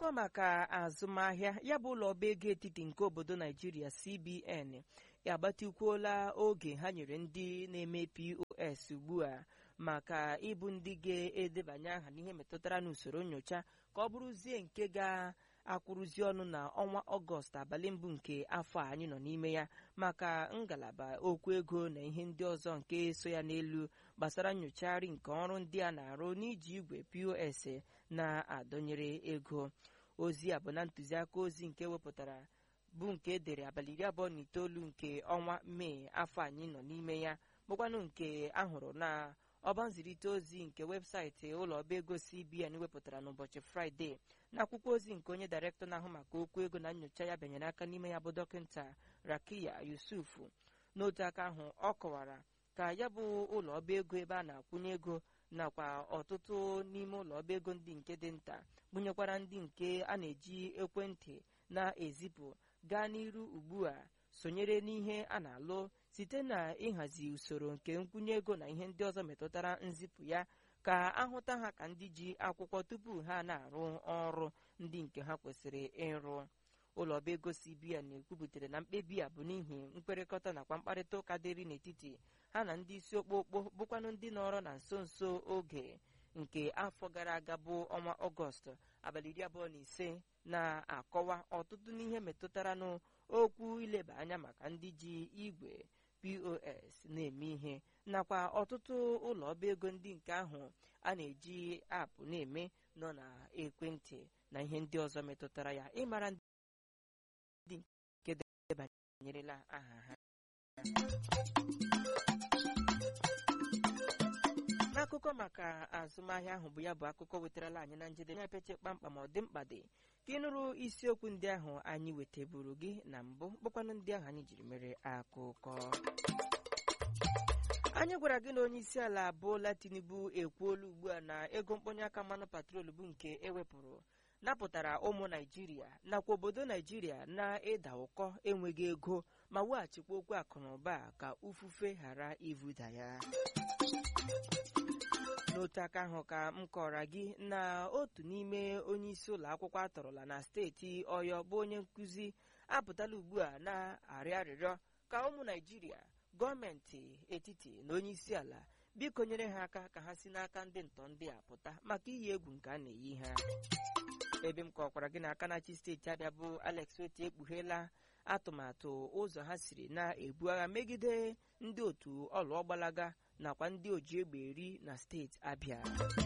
n'akụkọ maka azụmahịa ya bụ ụlọ ọba ego etiti nke obodo naijiria cbn agbatikwuola oge ha nyere ndị na-eme pos ugbu a maka ịbụ ndị ga-edebanye aha n'ihe metụtara n'usoro nyocha ka ọ bụrụzie nke ga-akwụrụzi ọnụ na ọnwa ọgọst abalị mbụ nke afọ a anyị nọ n'ime ya maka ngalaba okwu ego na ihe ndị ọzọ nke so ya n'elu gbasara nyochagharị nke ọrụ ndị a na-arụ n'iji igwe pos na-adọnyere ego ozi a bụ na ntụziaka ozi nke wepụtara bụ nke edere abalị iri abụọ na itoolu nke ọnwa mee afọ anyị nọ n'ime ya bụkwanụ nke ahụrụ na ọba nzirịta ozi nke webụsaịtị ụlọ ọba ego cbn wepụtara n'ụbọchị fraịde na akwụkwọ ozi nke onye dairektọ na-ahụ maka okwu ego na nyocha ya bịanyere aka n'ime ya bụ dọkịta rakiya yusuf n'otu aka ahụ ọ kọwara ka ya bụ ụlọ ọba ego ebe a na-akwụnye ego nakwa ọtụtụ n'ime ụlọ ọba ego ndị nke dị nta gụnyekwara ndị nke a na-eji ekwentị na-ezipụ gaa n'iru ugbu a sonyere n'ihe a na-alụ site na ịhazi usoro nke nkwụnye ego na ihe ndị ọzọ metụtara nzipụ ya ka ahụta ha ka ndị ji akwụkwọ tupu ha na-arụ ọrụ ndị nke ha kwesịrị ịrụ ụlọ ọba ego cbn ekwubutere na mkpebi a bụ n'ihi mkpịrịkọta nakwa mkparịta ụka dịrị n'etiti ha na ndị isi okpokpo bụkwanụ ndị nọrọ na nso nso oge nke afọ gara aga bụ ọnwa ọgọst abalị iri abụọ na ise na-akọwa ọtụtụ n'ihe metụtara n'okwu ileba anya maka ndị ji igwe pos na-eme ihe nakwa ọtụtụ ụlọ ọba ego ndị nke ahụ a na-eji apụ na-eme nọ na ekwentị na ihe ndị ọzọ metụtara ya ịmara ndị nke debanyerela aha ha n'akụkọ maka azụmahịa ahụ bụ ya bụ akụkọ wetarala anyị na njedebe na-epeche kpamkpam ọ dị mkpa dị ka ị nụrụ isiokwu ndị ahụ anyị weteburu gị na mbụ bụkwanụ ndị ahụ anyị jiri mere akụkọ anyị gwara gị na onye isi ala Bola Tinubu ekwuola ugbu a na ego mkpọnye aka mmanụ patrol bụ nke ewepụrụ napụtara ụmụ naijiria nakwa obodo naijiria na-ịda ụkọ enweghị ego ma weghachikwa okwu akụ na ụba ka ufufe ghara ivuda ya n'otu aka ahụ ka m kọrọ gị na otu n'ime onye isi ụlọ akwụkwọ atọrọla na steeti ọyọ bụ onye nkụzi apụtala ugbu a na-arịọ arịrịọ ka ụmụ naijiria gọọmenti etiti na onye isi ala biko nyere ha aka ka ha si n'aka ndị ntọ ndị a pụta maka iyi egwu nke a na-eyi ha ebe m kọkwara gị n'aka na-achị steeti abịa bụ alex oti ekpugheela atụmatụ ụzọ ha siri na-ebu agha megide ndị otu ọlụọgbalaga nakwa ndị oji egbe eri na steeti abịa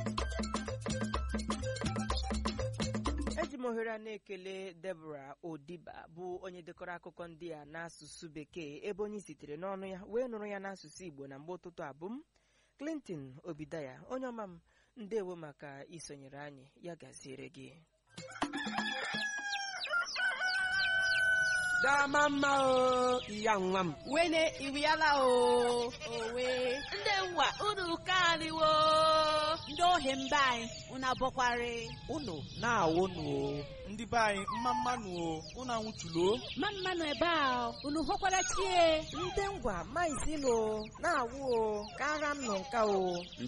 eji m ohere a na-ekele Deborah Odiba bụ onye dekọrọ akụkọ ndị a n'asụsụ bekee ebe onye sitere n'ọnụ ya wee nụrụ ya n'asụsụ Igbo na mgbe ụtụtụ abụm Clinton Obidaya onye ọma m ndewo maka isonyere anyị ya gaziere gị dama mma o iya nwa m wene iriala o owe ndị nwa unu kaniwo ndị ohi mba anyị unu abọkwari unu na-awụnụ o ndị be anyị mma mmanụ o unu anwụchulo ma mmanụ ebe a unu hụkwara chie ndị ngwa maizilo na-awụ o kara m nọ nka o